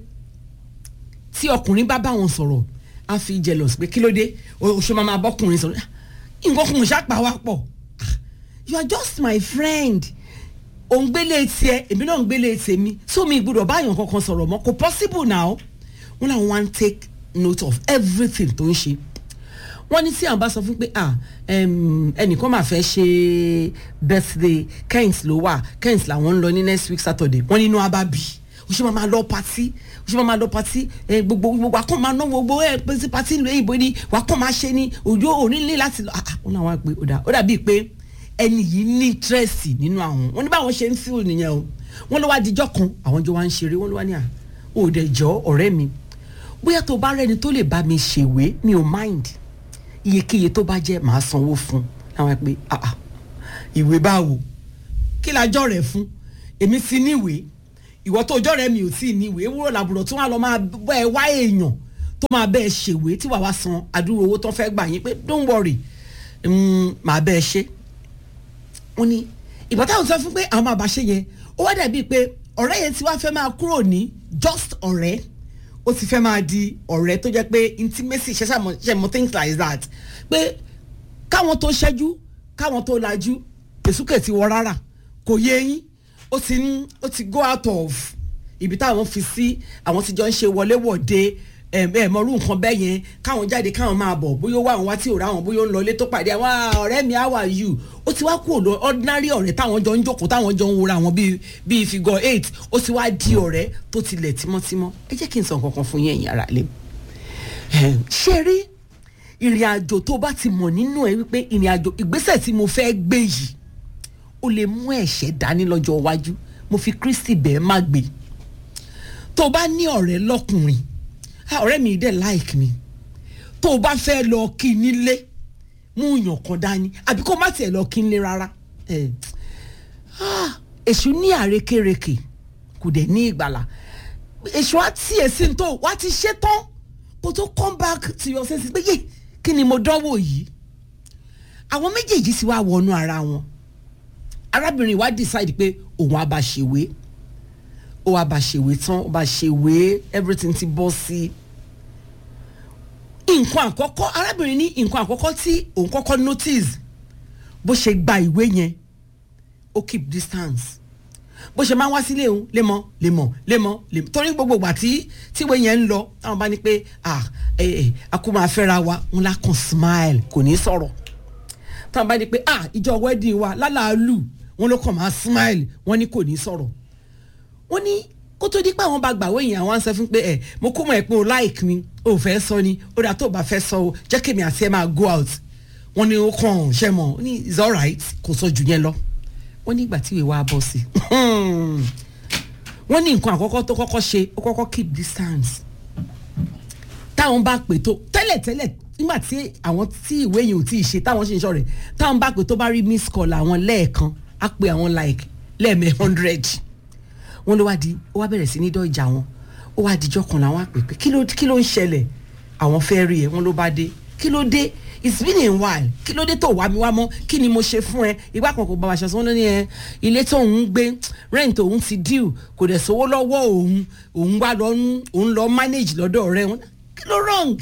tí ọkùnrin bá bá wọn sọ̀rọ̀ á fi jealous pé kí ló dé o ṣe máa máa bọ́kùnrin sọ̀rọ̀ nǹkan kan ò ṣàpá wá pọ̀ Ah, you are just my friend òun gbélé tiẹ̀ èmi náà ń gbélé tèmi so mi gbọ́dọ̀ báyọ̀ kankan sọ̀rọ̀ mọ́ kò possible now wọn làwọn wá ń take note of everything tó ń ṣe wọ́n ní tí àwọn bá sọ fún pé ah em, ẹnìkan máa fẹ́ ṣe birthday kent ló wà kent làwọn ń lọ ní next week saturday wọ́n nínú abábí o ṣe máa ma lọ patí o ṣe máa ma lọ patí ẹ gbogbo gbogbo akọ́ máa ná gbogbo ẹ pèsè patí ìlú èyìnbó ni wà á kọ́ máa ṣe ni òjò onílé láti lọ ah ah wọ́n náà wá pé ó dà ó dàbí pé ẹni yìí ní interest nínú àwọn wọ́n ní báwọn ṣe ń feel nìyẹn o wọ́n ló wá dijọ́ kan àwọn jọ wá ń ṣeré wọ́n ló wá ní à ó dẹ̀ jọ ọ̀rẹ́ mi bóyá tó bá rẹni tó lè bá mi ṣèwé mi ò mind iyekíye tó bá jẹ́ màá sanwó fún àwọn pé ah ah ìwé báwo kí la jọ rẹ̀ fún èmi ti níwèé ìwọ tó jọ rẹ̀ mi ò tí ì níwèé wúrò làbúrò tí wọ́n á lọ máa bọ́ ẹ wá èèyàn tó máa bẹ́ẹ̀ ṣèwé tí wàá wá san àdúró owó tó fẹ́ gbà yín pé don't worry mm, màá bẹ́ẹ̀ ṣe wọ́n ní ìgbà táwọn sọ fún pé àwọn máa bá ṣe yẹn ó wá dàbí pé ọ̀rẹ́ yẹn ti wá fẹ́ máa kúrò ní just ọ̀rẹ́ ó ti fẹ́ máa di ọ̀rẹ́ tó jẹ́ pé intimacy ṣe ṣàmọ̀ ṣe mọ̀ things like that pé káwọn tó ṣẹ́jú káwọn tó lajú èsúkè ti wọ rárá kò yé yín ó ti ń ó ti go out of ibi táwọn fi sí àwọn ti jọ ń ṣe wọléwọ̀de ẹ mọ̀rú nǹkan bẹ́ẹ̀ yẹn káwọn jáde káwọn máa bọ̀ bóyá ó wà wọn wá tí ò rá wọn bóyá ó ń lọ ilé tó pàdé àwọn "Ah, ọ̀rẹ́ mi how are you ó ti wá kúrò lọ ordinary ọ̀rẹ́ táwọn jọ ń jókòó táwọn jọ ń wora wọn bíi bíi figure eight ó ti wá di ọ̀rẹ́ tó tilẹ̀ tímọ́tímọ́ ẹ jẹ́ kí n sọ nǹkan kan fún yín ẹ̀yin ará ilé ṣe rí ìrìn àjò tó bá ti mọ̀ nínú ẹ wípé ìrìn àjò ìgbésẹ̀ tí mo fẹ́ gbé yìí ó lè mú ẹ̀ṣẹ̀ dání lọ́jọ́ iwájú mo fi Kristi bẹ́ẹ̀ má gbé tó bá ní ọ̀rẹ́ lọ́kùnrin ah, ọ̀rẹ́ mi dẹ̀ like mi tó o bá fẹ́ lọ kí i nílé mú yàn kan dání àbí kó má tiẹ̀ lọ kí i nílé rárá Eh, ah, èṣù ní àrékérekè kò dẹ̀ ní ìgbàlà èṣù á tiẹ̀ sí ní tó wá ti ṣe tán kó tó come back to your senses pé yé kí ni mo dánwò yìí àwọn méjèèjì sì wá wọnú ara wọn arábìnrin wa decide pé òun á bá ṣèwé ó wá bá ṣèwé tán ó bá ṣèwé everything ti bọ́ sí nǹkan àkọ́kọ́ arábìnrin ní nǹkan àkọ́kọ́ tí òun kọ́kọ́ notice bó ṣe gba ìwé yẹn ó keep distance bó ṣe máa ń wá sílé òun lémọ lémọ lémọ lémọ torí gbogbo ìgbà tí tíwé yẹn ń lọ táwọn bá ní pé ah ẹ ẹ a kó máa fẹ́ra wa wọn lá kàn smile kò ní sọ̀rọ̀ táwọn bá ní pé ah ìjọ wedding wa lálàálù wọn ló kàn máa smile wọn ní kò ní sọ̀rọ̀ wọ́n ní kó tó di pé àwọn bá gbàwé yẹn àwọn á sọ fún pé ẹ mo kó mọ̀ ẹ́ pé o like mi o fẹ́ sọ ni ó dà tó o bá fẹ́ sọ o jẹ́ kèmi àti ẹ máa go out wọ́n ní ó kàn ṣe mọ̀ ó ní it's alright kò sọ jù yẹn lọ wọ́n ní ìgbà tí ìwé wa bọ́ sí i wọ́n ní nǹkan àkọ́kọ́ tó kọ́kọ́ ṣe ó kọ́kọ́ keep distance táwọn bá pè tó tẹ́lẹ̀tẹ́lẹ̀ nígbà tí àwọn tí ìwé yìí ò tí ì ṣe táwọn ṣe ń ṣọ̀rẹ́ táwọn bá pè tó bá rí miss call àwọn lẹ́ẹ̀kan á pe àwọn like lẹ́ẹ̀mẹ́ hundred wọ́n ló wá di ó wá bẹ̀rẹ̀ sí ní dọ́jà wọn ó wá dijọ́ kan làwọn àpè pé kí ló kí ló ń ṣẹlẹ̀ àwọn fẹ́ rí ẹ wọ́n ló bá dé kí ló dé it's been a while kí ló dé tó wá mi wá mọ́ kí ni mo ṣe fún ẹ ìgbà kan kò bá wa ṣe sọ́n lóní ẹ ilé tó ń gbé rent òun ti due kò dẹ̀ sówó lọ́wọ́ òun òun wá lọ ń òun lọ manage lọ́dọ̀ rẹ wọn kí ló wrong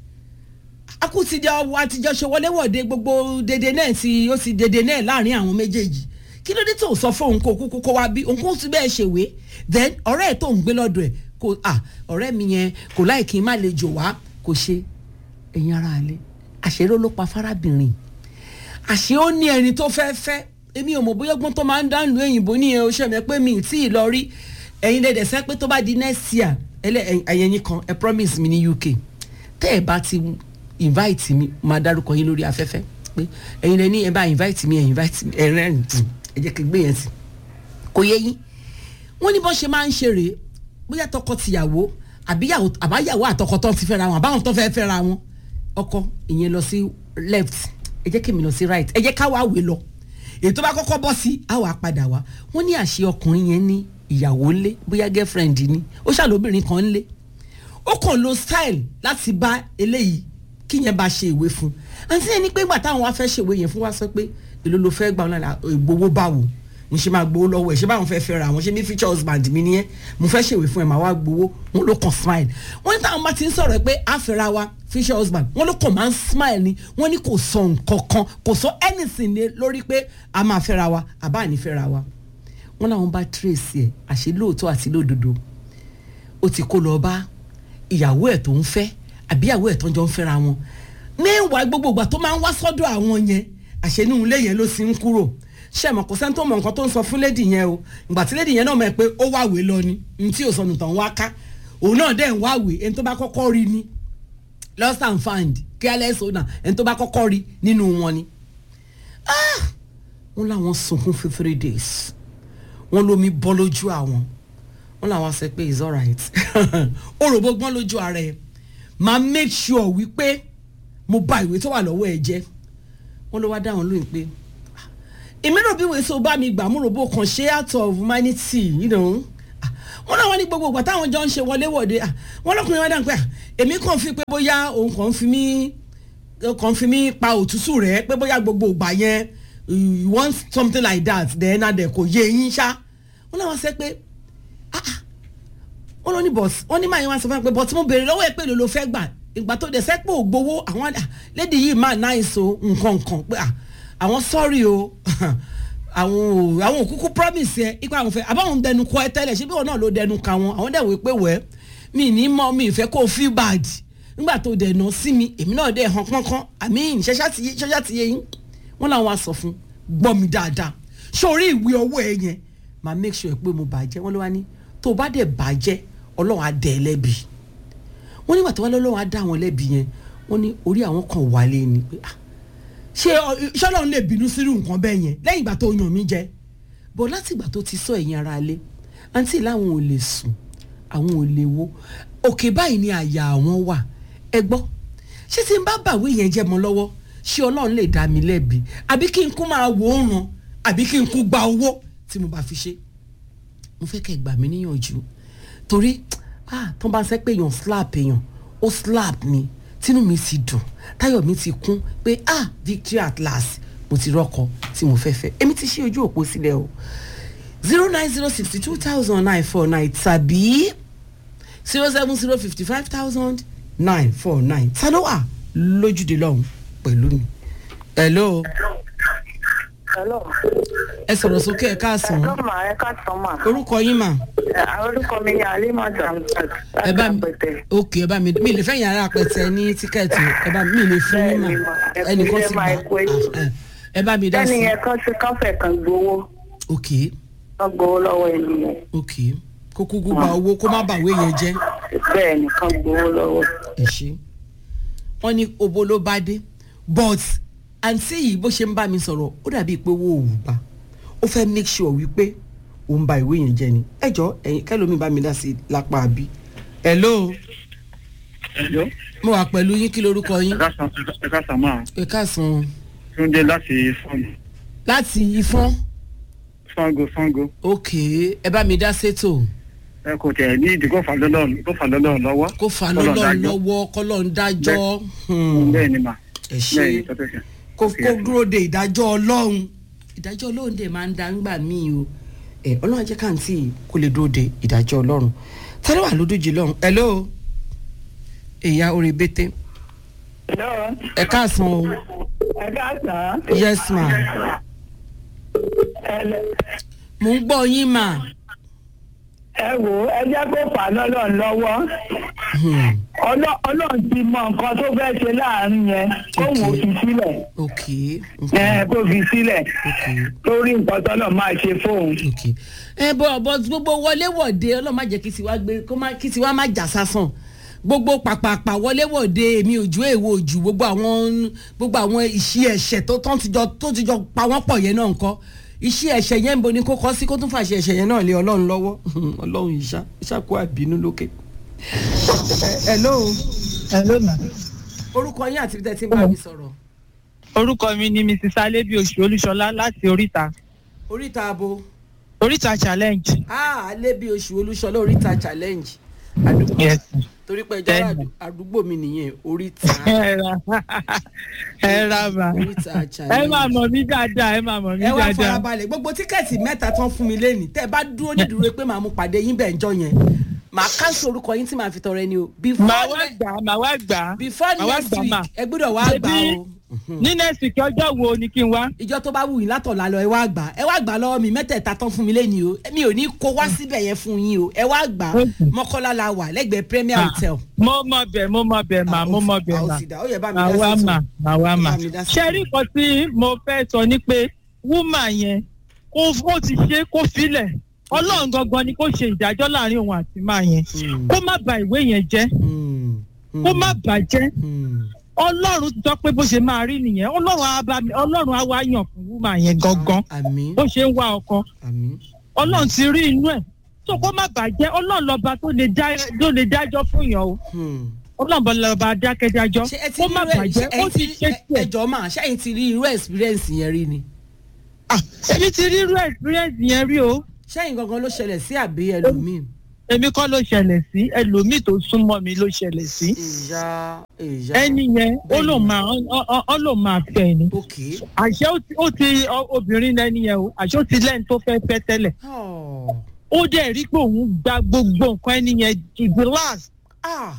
akutijọ àtijọ́ ṣe wọléwọ̀de gbogbo dédé náà ti ó ti dédé náà láàrin àwọn méjèèjì kí ló dé tó sọ fún òun kó kúkú kó wá bí òun kó tún bẹ́ẹ̀ ṣèwé then ọ̀rẹ́ ẹ̀ tó ń gbé lọ́dọ̀ ẹ̀ kò à ọ̀rẹ́ mi yẹn kò láì kí n má lè jò wá kò ṣe ẹ̀yin ara alẹ́ àṣírí ló pa fárábìnrin àṣé ó ní ẹni tó fẹ́ fẹ́ èmi ò mọ̀ bóyá gbọ́n tó máa ń dánù òyìnbó nìyẹn o ṣẹ̀mẹ́ pé mi ì tí ì lọ rí ẹ̀yin lẹ́dẹ̀ sẹ́ pé tó bá di next year ẹlẹ́ ẹ̀yẹ̀yìn kan ẹ promise mi ní UK tẹ́ ẹ bá ti invite mi máa dárúkọ yín lórí afẹ́fẹ́ pé ẹ̀yin lẹ́ ní ẹ bá invite mi ẹ invite mi ẹ rẹ́rìn tì ẹ jẹ́ kí n gbé yẹn sí kò yẹ yín wọ́n ní bọ́n ṣe máa ń ṣe rèé bóyá tọkọ tìyàwó àbíyàwó àbáyàwó àtọkọ tó ti fẹ́ra wọn àbáwọn tó fẹ́ fẹ́ra wọn ọkọ ìyẹn lọ sí left ẹ jẹ́ kí mi lọ sí right ẹ jẹ́ ká wá wé lọ èyí tó bá kọ́kọ́ bọ́ sí á wàá padà wá wọ́n ní àṣẹ ọkùnrin yẹn ní ìyàwó ńlé bóyá girlfriend ni ó ṣàlóbìnrin kan ńlé ó kàn lo style láti bá eléyìí kí yẹn bá ṣe ìwé fún àti ẹni pé ìgbà táwọn wá fẹ́ ṣèwé yẹn fún wa sọ pé èló ló fẹ́ gbà wọn náà ìgbowó báwo mo ṣe máa gbowó lọ́wọ́ ẹ̀ ṣé báwọn fẹ́ fẹ́ra àwọn ṣe ní future husband mi nìyẹn mo fẹ́ ṣèwé fún ẹ̀ máa wá gbowó wọn ló kàn smile wọ́n ní táwọn bá ti ń sọ̀rọ̀ pé a fẹ́ra wa future husband wọ́n ló kàn máa ń smile ni wọ́n ní kò sọ nǹkan kan kò sọ anything ní lórí pé a máa fẹ́ra wa àbá ní fẹ́ra wa wọ́n làwọn bá trace ẹ̀ àṣẹ lóòótọ́ àti lódodo ó ti kó lọ bá ìyàwó ẹ̀ tó ń fẹ́ àbí ìyàwó ẹ̀ tó ń jọ ń fẹ́ra wọn mẹ́wàá gbogbo ìgbà tó máa ń wá sọ́dọ̀ àwọn yẹn àṣẹ inú ilé yẹn ló sì ń kúrò ṣe mọ̀ kò sẹ́ni tó mọ̀ nǹkan tó ń sọ fún lédi yẹn o ìgbà tí lédi yẹn náà mọ̀ pé ó wáwèé lọ ni ní tí òsọnù tàn wá ká òun náà dẹ̀ ń wáwèé ẹni tó bá kọ́kọ́ rí ni lost and found careless owner ẹni tó bá kọ́kọ́ rí nínú wọn ni. wọ́n láwọn sunkún fún three days wọ́n lómi bọ́ lójú àwọn wọ́n làwọn sọ pé it's alright òròbó gbọ́n lójú ara ẹ̀ máa make sure wípé mo bà ìwé tó wà lọ́wọ́ ẹ̀ jẹ́ wọ́n ló wá dáhùn lóyún pé èmi rò bí wèé so bá mi gbà mú ròbó kan ṣe out of humanity you know wọ́n náà wọ́n ní gbogbo ìgbà táwọn jọ ń ṣe wọléwọ̀de wọ́n lọ́kùnrin wọn dáhùn pé èmi kàn fi pé bóyá òun kàn fi mí kàn fi mí pa òtútù rẹ̀ pé bóyá gbogbo ìgbà yẹn you want something like that then adẹ kò yé yín ṣá wọ́n náà wọ́n sẹ́ pé wọ́n lọ ní bọ̀s wọ́n ní máa yẹn wá sọ fún mi pé bọ̀s mo béèrè lọ́wọ́ ẹ̀ pé ló ló fẹ́ gbà ìgbà tó dẹ̀ sẹ́pọ̀ ògbówó àwọn lédi yìí máa náà so nǹkan nǹkan pé àwọn sọ́ọ̀rì o àwọn àwọn òkúkú promise ẹ ipa àwọn fẹ́ àbáwọn dẹnu kọ ẹ tẹ́lẹ̀ ṣé bí wọn náà ló dẹnu ka wọn àwọn dẹ̀ wò pé wẹ́ mi ní mọ́ mi ìfẹ́ kó feel bad nígbà tó dẹ̀ nà sí mi èmi náà dẹ̀ hàn pọ́npọ́n àmì ṣẹ́ṣá ti yé yín wọ́n làwọn aṣọ fún gbọ́ mi dáadáa sórí ìwé ọwọ́ ẹ yẹn máa make sure pé mo bàjẹ́ wọ́n ló wá ní tó bá dẹ̀ bàjẹ́ ọlọ́run á dẹ̀ ẹ lẹ́bi wọ́n nígbà tó wá lọ́lọ́run á dá àwọn lẹ́bi yẹn wọ́n ní orí àwọn kan wálé ni pé ah ṣé ṣọlọ́run lè bínú sírú nǹkan bẹ́ẹ̀ yẹn lẹ́yìn ìgbà tó yàn mí jẹ bọ̀ láti ìgbà tó ti sọ ẹ̀yìn ara lé àǹtí làwọn ò lè sùn àwọn ò lè wo òkè báyìí ni àyà àwọn wà ẹ gbọ́ ṣé tí n bá bàwé yẹn jẹ́ mọ́ lọ́wọ́ ṣé ọlọ́run lè dá mi lẹ́bi àbí kí n kú máa wò ó ràn àbí kí n kú gba owó tí mo bá fi ṣe mo fẹ́ kẹ́ gbà mí níyànjú torí ah tó bá ń sẹ́ pé èèyàn slap èèyàn ó slap mi tínú mi ti dùn táyọ̀ mi ti kún pé ah victory at last mo ti rọ́kọ tí mo fẹ́ fẹ́ èmi ti ṣí ojú òpó sílẹ̀ o zero nine zero sixty two thousand nine four nine tàbí zero seven zero fifty five thousand nine four nine ta ló wà lójúde lọ́hùn pẹ̀lú mi. hello. hello. ẹ sọ̀rọ̀ sókè ẹ káàsán. ẹ̀ka mà ẹ̀ka sàn mà. orúkọ yín mà. orúkọ mi ni alima damsat ẹ bá láti mi àpẹtẹ. ok ẹ bá mi mi lè fẹ́ yàrá apẹtẹ ní tíkẹ́ẹ̀tì ẹ bá mi lè fún yín mà Bẹ́ẹ̀ni mà, ẹ kú ẹnìkan iṣẹ́ ti mà, gbà ẹ kú ètò. Ah, ẹ bá mi dá ẹni sí yẹn kan sí káfẹ́ kan gbowó ok kan gbowó lọ́wọ́ ẹni yẹn ok kó kúkú gba owó kó má bàwé yẹn jẹ́ bẹ́ẹ̀ ni kan gbowó lọ́wọ́. ẹ ṣe wọ́n ní obo ló bá dé but àǹtí yìí bó ṣe ń bá mi sọ̀rọ̀ ó dàbí pé owó òwú bá ó fẹ́ make sure wípé ó ń ba ìwé yẹn jẹ́ ni ẹ jọ ẹ̀yin kẹ́lómi bá mi dá sí lápá àbí. hello ẹjọ́ mo wà pẹ̀lú yín kí lorúkọ yín. ẹ̀ka sàmà ẹ káàsán túndé láti fọ́ọ̀mù láti ifọ́n fango fango ok ẹ bá mi dá sétò ẹ kò tẹ̀ ní ìdí kó fà lọ́lọ́ kó fà lọ́lọ́ lọ́wọ́ kó fa Kọ́lọ́run lọ́lọ́run dájọ́. lọ́wọ́ kọ́lọ́run dájọ́ Hmm. bẹ́ẹ̀ ni mà ẹ bẹ́ẹ̀ ni ṣe tọ́tẹ̀sẹ̀ kó kó dúró de ìdájọ́ ọlọ́run ìdájọ́ ọlọ́run dẹ̀ máa ń da ńgbà míì o ẹ ọlọ́run jẹ́ káàntì kó lè dúró de ìdájọ́ ọlọ́run tẹ́lẹ̀ wà lódójì lọ́run hello ìyá orí bété ẹ káàsán o ẹ káàsán yes ma mo ń gbọ́ yín ma ẹ wò ó ẹ jẹ́ kó fà lọ́lọ́run lọ́wọ́ Hmm. Ọlọ́- ọlọ́run ti mọ nǹkan tó fẹ́ ṣe láàrin yẹn kóun ò fi sílẹ̀ ok ẹ kó fi sílẹ̀ ok torí nǹkan tọ́lọ̀ máa ṣe fóun. ok ẹ bọ bọ gbogbo wọléwọ̀de ọlọ́run má jẹ́ kí tiwa gbé kó má kí tiwa má jà sásán gbogbo pàpàpà wọléwọ̀de èmi òjú èwo òjú gbogbo àwọn gbogbo àwọn ìṣí ẹ̀ṣẹ̀ tó tán ti jọ tó ti jọ pa wọ́n pọ̀ yẹn náà nǹkan ìṣí ẹ̀ṣẹ̀ yẹn ń bo ni kó kọ́ sí kó tún fàṣẹ ẹ̀ṣẹ̀ yẹn náà lé ọlọ́run lọ́wọ́ ọlọ́run ìṣá ìṣàkó àbínú lókè. ẹ hello hello ma. orúkọ yín àti tẹ́tí ń bá mi sọ̀rọ̀ orúkọ mi ni mrs alebi oṣù olúṣọlá láti oríta oríta abo oríta challenge. ah alẹ́ bí oṣù olúṣọlá oríta challenge àdúgbò yes. torí pé ẹjọ́ Bẹ́ẹ̀ni. àdúgbò mi nìyẹn oríta ẹ ra ẹ ra ma oríta ẹ challenge. máa mọ̀ mí dáadáa ẹ máa mọ̀ mí ẹ wá dáadáa. farabalẹ̀ gbogbo tíkẹ́ẹ̀tì mẹ́ta tán fún mi lẹ́nìí tẹ́ ẹ bá dúró nídúró pé màá mú pàdé yín bẹ́ẹ̀ njọ́ yẹn màá káńsì orúkọ yín tí màá fi tọrẹ ni o before màá wá ne- gbà màá wá gbà. before màá wá next gbà week mà. ẹ gbọ́dọ̀ wá gbà Ṣebí o ní next week ọjọ́ wo ni kí n wá. ìjọ tó bá wù yín látọ̀la lọ ẹ wá gbà ẹ wá gbà lọ́wọ́ mi mẹ́tẹ̀ẹ̀ta tán fún mi lẹ́nìí o mi ò ní kó wá síbẹ̀ yẹn fún yín o ẹ wá gbà Okay. mọ́kọ́lá la wà lẹ́gbẹ̀ẹ́ premier hotel. mo mọ bẹ mo mọ bẹ mà mo mọ bẹ mà. àwòsídà ó yẹ bá mi màá dá wá sí mà màá wá mà. Bá mi dá sí ṣe rí nǹkan tí mo fẹ́ sọ ni pé wúmà yẹn kó ó ti ṣe kó filẹ̀ ọlọ́run gangan ni kó ṣe ìdájọ́ láàrin òun àti máa yẹn Hmm. kó má ba ìwé yẹn jẹ́ Hmm. kó má bàjẹ́ Hmm. ọlọ́run ti sọ pé bó ṣe máa rí nìyẹn ọlọ́run á bá mi ọlọ́run á wá yàn fún wúmà yẹn gangan àmín bó ṣe ń wá ọkọ àmín ọlọ́run ti rí inú ẹ̀ tó kó má bàjẹ́ ọlọ́run lọ́ba tó lè dá- tó lè dájọ́ fún yàn o Hmm. ọlọ́run lọ́ba dákẹ́dájọ́ ṣé ẹ ti kó rí má irú ẹ bàjẹ́ ṣé ó ẹ ti ti ṣe ẹ- tiẹ̀. ẹjọ́ máa ṣáà ti rí irú experience yẹn rí ni Ah, èmi ti rí irú experience yẹn rí o ṣẹ́yìn gangan ló ṣẹlẹ̀ sí àbí ẹlòmíì. èmi kọ́ ló ṣẹlẹ̀ sí ẹlòmíì tó súnmọ́ mi ló ṣẹlẹ̀ sí ìyá ìyá ẹni yẹn ó lò máa ọ- ọ- ọ lò máa fẹ́ ni ok àṣẹ ó ti- ó ti ọ- obìnrin lẹni yẹn o àṣẹ ó ti lẹ́ni tó fẹ́ fẹ́ tẹ́lẹ̀ Oh. ó dẹ̀ rí pé òun gba gbogbo nǹkan ẹni yẹn to the last ah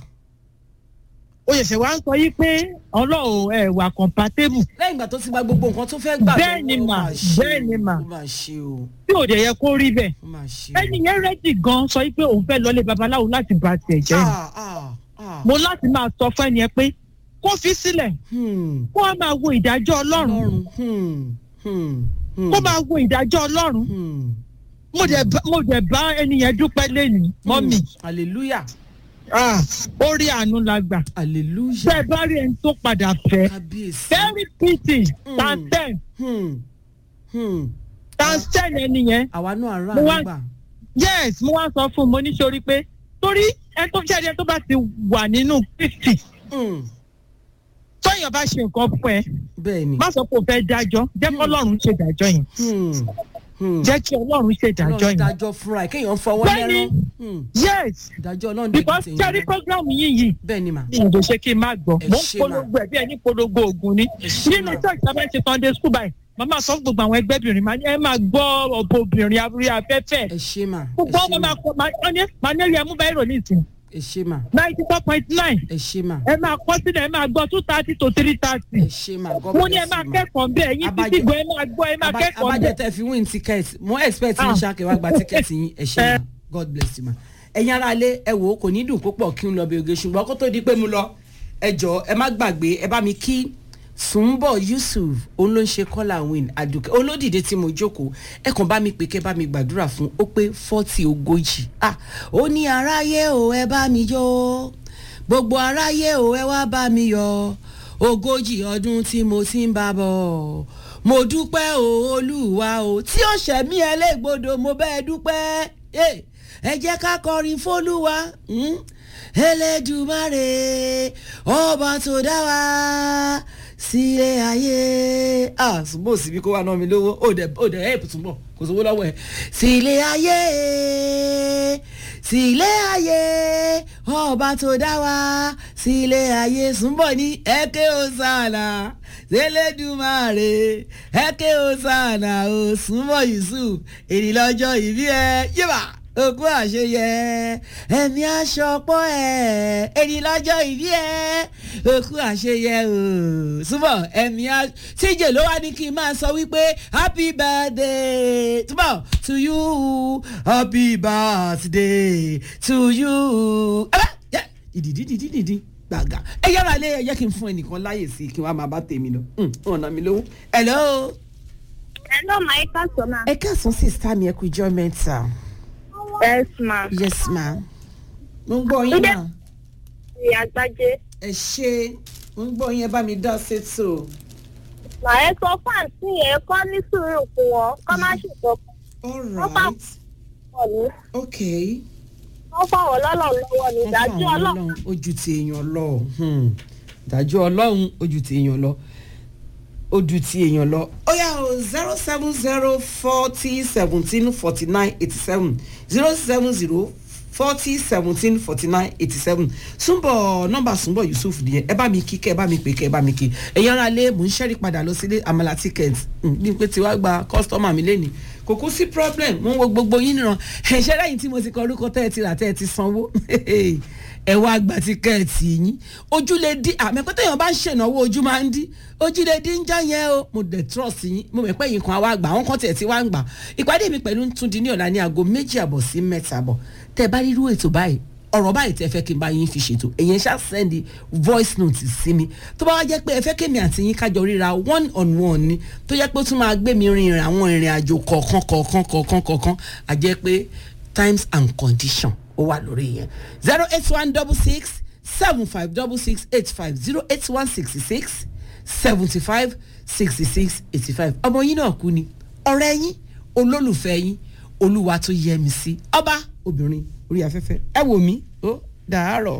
ó yẹ̀sẹ̀ wá ń sọ yí pé ọlọ́run ẹ̀ wà compatible lẹ́yìn ìgbà tó ti gba gbogbo nǹkan tó fẹ́ gbà Bẹ́ẹ̀ ni lọ́wọ́, ó mà, máa ṣe bẹ́ẹ̀ ni o, mà. ó máa ṣe o tí ò dẹ̀ yẹ kó rí bẹ́ẹ̀ ó máa ṣe ẹni yẹn rẹ́dì gan sọ yí pé òun fẹ́ lọlé babaláwo láti bà tiẹ̀ jẹ́ ni ah ah ah mo láti máa sọ fún ẹni yẹn pé kó fi sílẹ̀ hmm kó wá máa wo ìdájọ́ ọlọ́run ọlọ́run hmm hmm hmm kó máa wo ìdájọ́ ọlọ́run hmm mo dẹ̀ bá mo dẹ̀ bá ẹni yẹn dúpẹ́ lẹ́yìn mọ́mì hmm. hallelujah Ah, ó rí àánú la gbà hallelujah bẹ́ẹ̀ bá rí ẹni tó padà fẹ́ kábíyèsí very pity Mm. times ten hmm hmm times ten ẹni yẹn àwa náà rà Mo wá- nígbà yes mo wá sọ fún un mo ní sori pé torí ẹni tó ṣẹ́ni ẹni tó bá ti wà nínú fifty hmm tóyàn bá ṣe nǹkan fún ẹ bẹ́ẹ̀ ni má sọ pé o fẹ́ dájọ́ jẹ́ kí ọlọ́run ṣe dájọ́ yẹn hmm hmm jẹ́ kí ọlọ́run ṣe dájọ́ ọlọ́run yẹn dájọ́ fúnra ẹ̀ kéèyàn fọwọ́ Bẹ́ẹ̀ni. lẹ́rán hmm yes ìdájọ́ ọlọ́run dẹ̀ because kìí sẹ́rí program yìí yìí bẹ́ẹ̀ ni mà mi ò lè ṣe kí n má gbọ́ Ẹ mo ń ṣé mà. polongo ẹ̀ bí ẹni polongo oògùn ni Ẹ ṣé nínú mà. church sábà ń ṣe sunday school báyìí màmá sọ fún gbogbo àwọn ẹgbẹ́bìnrin máa ní ẹ máa gbọ́ ọ̀bọ obìnrin abúlé afẹ́fẹ́ ẹ ṣe mà ẹ gbogbo ṣe ọmọ mà máa kọ máa ní máa ní ẹ̀rí ẹ̀mú báyìí rò ní ìsìn ẹ ṣe mà ninety four point nine ẹ ṣe mà ẹ máa kọ́ sílẹ̀ ẹ máa gbọ́ two thirty to three thirty ẹ ṣe mà God mo ní ẹ bless máa you, mà. kẹ́kọ̀ọ́ bẹ́ẹ̀ yín Abájọ- títí gbọ́ ẹ máa gbọ́ ẹ máa Aba- kẹ́kọ̀ọ́ abájọ bẹ́ẹ̀. tẹ fi win ticket mo expect yín Ah. ṣáàkì wá gba ticket yín ẹ ṣe mà God bless you mà ẹ̀yin ará ilé ẹ wò ó kò ní dùn púpọ̀ kí n lọ bí oge ṣùgbọ́n kó tó di pé mo lọ ẹ jọ ẹ má gbàgbé ẹ bá mi kí Sùnbọ̀ Yusuf òun ló ń ṣe kọ́là win àdùkẹ́ olódìdé tí mo jókòó ẹ kàn bá mi pè kẹ́ bá mi gbàdúrà fún ó pé fọ́tì ogójì ah ó ní aráyé o ẹ bá mi jó gbogbo aráyé o ẹ wá bá mi yọ ogójì ọdún tí mo ti ń bá bọ̀ mo dúpẹ́ o olúwa o tí ó ṣẹ̀mí ẹlẹ́gbọ̀dọ̀ mo bẹ́ẹ̀ dúpẹ́ ẹ jẹ́ ká kọrin fólúwa elédùmarè ọba tó dá wa sílé ayé ah ṣùgbọ́n òsì bí kó wà náà mi lówó ó dẹ̀ ó dẹ̀ help túnbọ̀ kò sówó lọ́wọ́ ẹ̀ sílé ayé sílé ayé ọba tó dá wa sílé ayé súnbọ̀ ní ẹ̀kẹ́ ọ̀sánà sẹlẹdùmarè ẹkẹ ọsànà òsùnmọ yusuf èdè lọ́jọ́ ìbí ẹ yíba òkú àṣeyẹ ẹmí aṣọpọ ẹ èdè lọ́jọ́ ìbí ẹ òkú àṣeyẹ o súnmọ ẹmí aṣọ tíjẹ ló wá ní kí n máa sọ wípé happy birthday túbọ̀ to you happy birthday to you ìdìdí ìdìdí ìdìdí gbàgà ẹ yára lé ẹ jẹ́ kí n fún ẹnìkan láyè sí kí wọ́n máa bá tèmi lọ ọ̀nà mi lówó. hello. hello ma ẹ káàsán ma. ẹ káàsán sista mi ẹ kú ijọ́ mẹ́ta. yes ma. yes ma. mo ń gbọ́ yín ma. ìyá gbájé. ẹ ṣe mo ń gbọ́ yín ẹ bá mi dá sétò. mà ẹ sọ fún àǹtí yẹn kọ́ ní sùúrù fún wọn kọ́ má ṣètò. all wọ́n bá right wọ̀ ní. okay wọ́n fọwọ́ lọ́lọ́ lọ́wọ́ ní ìdájọ́ ọlọ́run. ojú ti èèyàn lọ ìdájọ́ ọlọ́run ojú ti èèyàn lọ ojú ti èèyàn lọ. ó yà ó zero seven zero forty seventeen forty nine eighty seven zero seven zero forty seventeen forty nine eighty seven súnbọ̀ nọ́mbà súnbọ̀ yusuf nìyẹn ẹ bá mi kí kẹ́ ẹ bá mi pè kẹ́ ẹ bá mi kí ẹ̀yin ara lé mò ń ṣẹ́rí padà lọ sílé àmàlà ticket bí pé tiwa gba kọ́sítọ́mà mi lẹ́nìí kò kú sí problem mo ń wo gbogbo yín nìran ẹ̀ṣẹ́ lẹ́yìn tí mo ti kọ orúkọ tẹ́ ẹ ti rà tẹ́ ẹ ti sanwó ẹ wá gba tíkẹ́ẹ̀tì yín ojú lè dín àmọ́ pé téèyàn bá ń ṣènáwó ojú máa ń dín ojú lè dín já yẹn o mo dẹ̀ trust yín mo mọ̀ pé yín kan wá gbà àwọn kan tiẹ̀ ti wá ń gbà ìpàdé mi pẹ̀lú tún di ní ọ̀la ní aago méjì àbọ̀ sí mẹ́ta àbọ̀ tẹ́ ẹ bá rírú ètò báyìí ọ̀rọ̀ báyìí tẹ́ fẹ́ kí n bá yín fi ṣètò èyàn ṣá sẹ́ndì voice note sí mi tó bá wá jẹ́ pé ẹ fẹ́ kémi àti yín kájọ ríra one on one ni tó jẹ́ pé ó tún máa gbé mi rin ìrìn àwọn ìrìn àjò kọ̀ọ̀kan kọ̀ọ̀kan kọ̀ọ̀kan kọ̀ọ̀kan à jẹ́ pé times and condition ó wà lórí yẹn zero eight one double six seven five double six eight five zero eight one sixty six seventy five sixty six eighty five ọmọ yín náà kú ni ọ̀rẹ́ yín olólùfẹ́ yín olúwa tó yẹ mi sí ọba obìnrin orí afẹ́fẹ́ ẹ wò mí ó dàárọ̀.